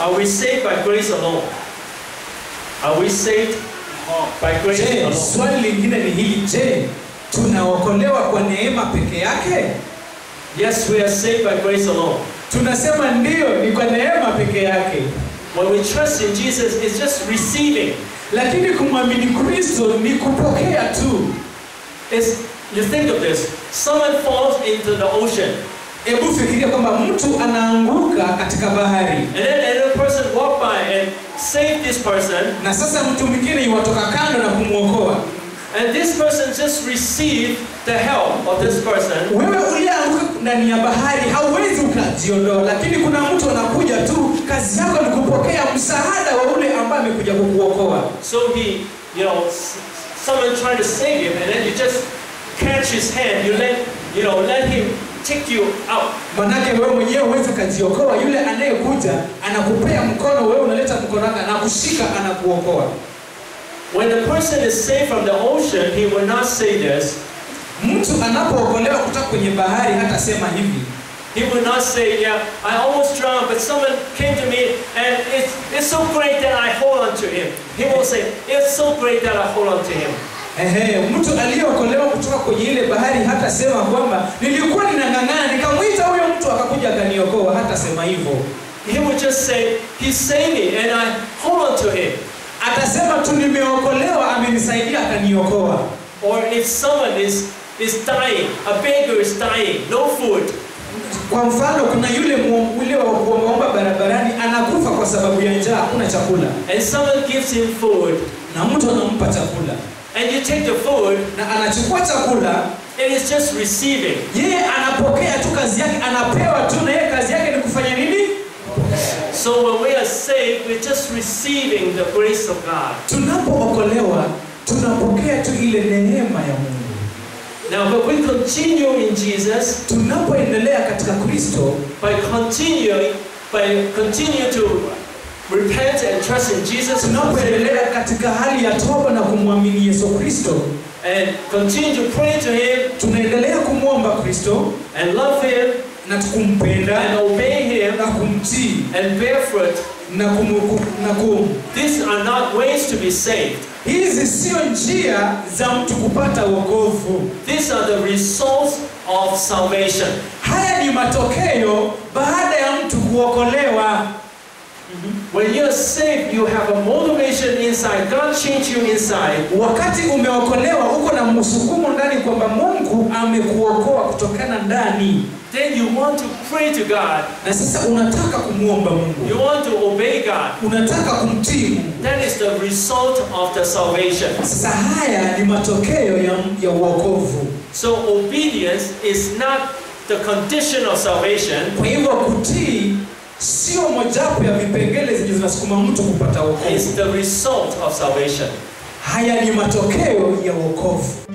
Are we saved by grace alone? Are we saved by grace Je, alone? swali lingine ni hili, je, tunaokolewa kwa neema peke yake? Yes, we are saved by grace alone. Tunasema ndiyo, ni kwa neema peke yake, When we trust in Jesus, it's just receiving. lakini kumwamini Kristo ni kupokea tu. It's, you think of this. Someone falls into the ocean, Hebu fikiria kwamba mtu anaanguka katika bahari and then another person walk by and save this person, na sasa mtu mwingine iwatoka kando na kumwokoa. and this person just received the help of this person, Wewe ulianguka ndani ya bahari hauwezi ukajiondoa, lakini kuna mtu anakuja tu, kazi yako ni kupokea msaada wa ule ambaye amekuja kukuokoa. so he, you know, s- someone trying to save him, and then you just catch his hand, you let, you know, let him take you out. Manake wewe mwenyewe huwezi ukajiokoa, yule anayekuja anakupea mkono, wewe unaleta mkono wako, anakushika, anakuokoa. When the person is saved from the ocean, he will not say this. Mtu anapookolewa kutoka kwenye bahari hatasema hivi, He will not say, yeah, I almost drowned, but someone came to me and it's, it's so great that I hold on to him. He will say, it's so great that I hold on to him. Ehe, mtu aliyeokolewa kutoka kwenye ile bahari hatasema kwamba nilikuwa ninang'ang'ana nikamwita huyo mtu akakuja akaniokoa, hatasema hivyo. He will just say, he saved me and I hold on to him. Atasema tu nimeokolewa, amenisaidia akaniokoa. Or if someone is, is dying, a beggar is dying, no food, Kwa mfano, kuna yule mu- yule wa kuombaomba barabarani anakufa kwa sababu ya njaa, hakuna chakula, and someone gives him food, na mtu anampa chakula and you take the food, na anachukua chakula, it is just receiving. yeye anapokea tu, kazi yake anapewa tu, na yeye kazi yake ni kufanya nini? So when we are saved, we're just receiving the grace of God. Tunapookolewa tunapokea tu ile neema ya Mungu. Now, but we continue in Jesus Tunapoendelea katika Kristo, by continuing, by continue to repent and trust in Jesus tunapoendelea katika hali ya toba na kumwamini Yesu Kristo, and continue to pray to Him tunaendelea kumwomba Kristo and love Him na kumpenda and obey Him na kumtii and bear fruit. na kum, kum, na kum. These are not ways to be saved. Hizi sio njia za mtu kupata wokovu. These are the results of salvation. Haya ni matokeo baada ya mtu kuokolewa. When you're saved, you have a motivation inside. God changed you inside. Wakati umeokolewa, uko na msukumo ndani kwamba Mungu amekuokoa kutokana ndani, Then you want to pray to God. na sasa unataka kumwomba Mungu, You want to obey God. unataka kumtii Mungu. That is the result of the salvation. Sasa haya ni matokeo ya, ya uokovu. So obedience is not the condition of salvation. Kwa hivyo kutii sio mojawapo ya vipengele zenye zinasukuma mtu kupata wokovu. It's the result of salvation. Haya ni matokeo ya wokovu.